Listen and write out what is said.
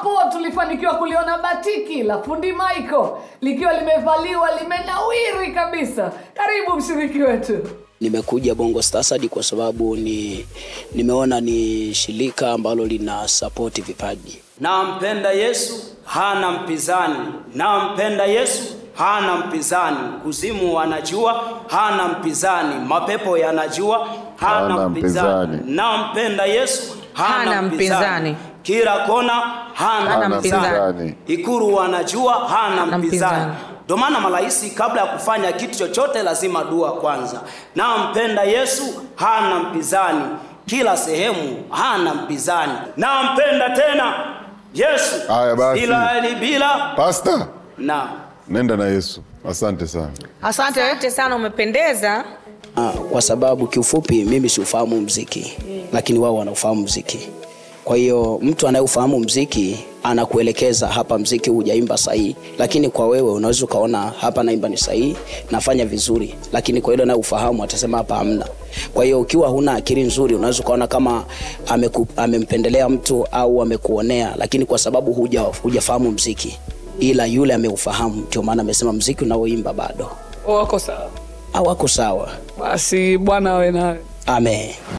hapo tulifanikiwa kuliona batiki la fundi Michael likiwa limevaliwa limenawiri kabisa. Karibu mshiriki wetu. nimekuja bongo stasad kwa sababu ni nimeona ni shirika ambalo lina sapoti vipaji nampenda yesu hana mpinzani nampenda yesu hana mpinzani kuzimu wanajua hana mpinzani mapepo yanajua hana Hana mpinzani mpinzani. nampenda yesu hana, Hana mpinzani mpinzani. kila kona hana, Hana mpinzani mpinzani. ikuru wanajua hana Hana mpinzani mpinzani. ndio maana marahisi kabla ya kufanya kitu chochote lazima dua kwanza nampenda yesu hana mpinzani kila sehemu hana mpinzani nampenda tena yesu Haya basi. bila bila Pasta, na nenda na Yesu. Asante sana. asante asante sana umependeza ah, kwa sababu kiufupi mimi siufahamu mziki lakini wao wanaufahamu mziki kwa hiyo mtu anayeufahamu mziki anakuelekeza hapa mziki hujaimba sahihi lakini kwa wewe unaweza ukaona hapa naimba ni sahihi nafanya vizuri lakini kwa ile anayeufahamu atasema hapa hamna kwa hiyo ukiwa huna akili nzuri unaweza ukaona kama ameku, amempendelea mtu au amekuonea lakini kwa sababu huja hujafahamu mziki ila yule ameufahamu ndio maana amesema mziki unaoimba bado Wako sawa. au ako sawa Basi Bwana awe nawe. amen